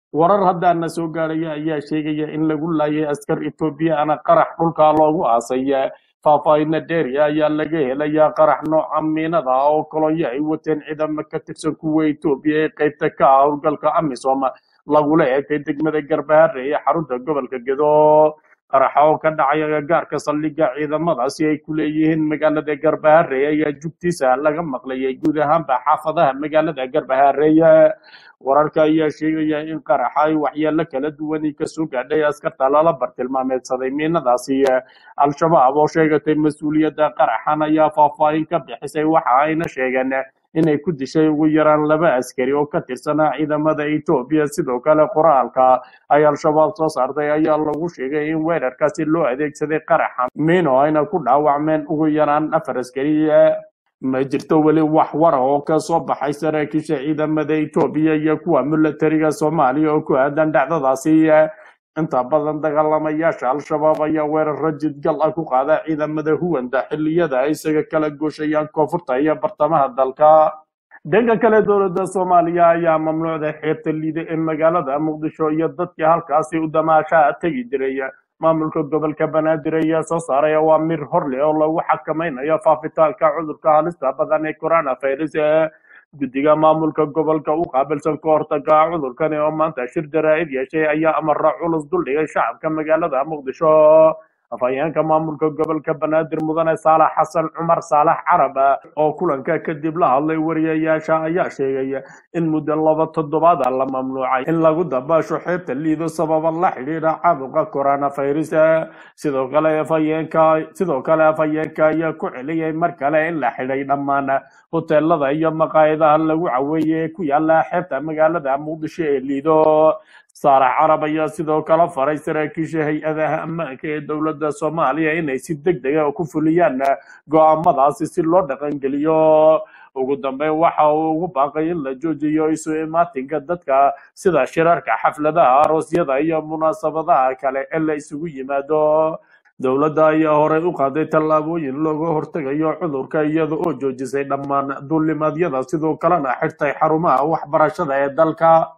warar haddaana soo gaadhaya ayaa sheegaya in lagu laayay askar etoobiyana qarax dhulka loogu aasay faahfaahinna dheeri ayaa laga helayaa qarax nooca miinada ah oo kolonyo ay wateen ciidamo ka tirsan kuwa etoobiya ee qaybta ka ah howlgalka amisom lagula eegtay degmada garbaharre ee xarunta gobolka gedo qaraxa oo ka dhacay agagaarka saldhigga ciidamadaasi ay ku leeyihiin magaalada garbaharre ayaa jugtiisa laga maqlayay guud ahaanba xaafadaha magaalada garbaharre wararka ayaa sheegaya in qaraxa ay waxyeelo kala duwani kasoo gaadhay askarta lala bartilmaameedsaday miinadaasi al-shabaab oo sheegatay mas-uuliyadda qaraxan ayaa faahfaahin ka bixisay waxa ayna sheegeen inay ku dishay ugu yaraan laba askari oo ka tirsanaa ciidamada etoobiya sidoo kale qoraalka ay al-shabaab soo saartay ayaa lagu sheegay in weerarkaasi loo adeegsaday qaraxa miino ayna ku dhaawacmeen ugu yaraan afar askari ma jirto weli wax wara oo ka soo baxay saraakiisha ciidamada etoobiya iyo kuwa milatariga soomaaliya oo ku aadan dhacdadaasi inta badan dagaalamayaasha al-shabaab ayaa weeraro jidgal ah ku qaada ciidamada huwanda xilliyada ay isaga kala gooshayaan koonfurta iyo bartamaha dalka dhanka kale dowladda soomaaliya ayaa mamnuucday xeebta liida ee magaalada muqdisho iyo dadkii halkaasi u damaashaha tegi jiray maamulka gobolka banaadir ayaa soo saaray awaamir hor leh oo lagu xakamaynayo faafitaanka cudurka halista badan ee coronavirus guddiga maamulka gobolka u qaabilsan ka hortaga cudurkani oo maanta shir jaraa'id yeeshay ayaa amara culus duldhigay shacabka magaalada muqdisho afhayeenka maamulka gobolka banaadir mudane saalax xasan cumar saalax carab oo kulanka kadib la hadlay wariyayaasha ayaa sheegay in muddo laba toddobaada la mamnuucay in lagu dabaasho xeebta liido sababa la xidhiidha caabuqa coronavirus sidoo kale afhayeenka sidoo kale afhayeenka ayaa ku celiyay mar kale in la xidhay dhammaan hoteelada iyo maqaayadaha lagu caweeyey ee ku yaala xeebta magaalada muqdisho ee liido saalax carab ayaa sidoo kale faray saraakiisha hay-adaha ammaanka ee dowladda soomaaliya inay si deg dega ku fuliyaan go'aamadaasi si loo dhaqangeliyo ugu dambeyn waxa uu ugu baaqay in la joojiyo isu imaatinka dadka sida shirarka xafladaha aroosyada iyo munaasabadaha kale ee la isugu yimaado dowladda ayaa horey u qaaday tallaabooyin looga hortegayo cudurka iyada oo joojisay dhammaan duulimaadyada sidoo kalena xirtay xarumaha waxbarashada ee dalka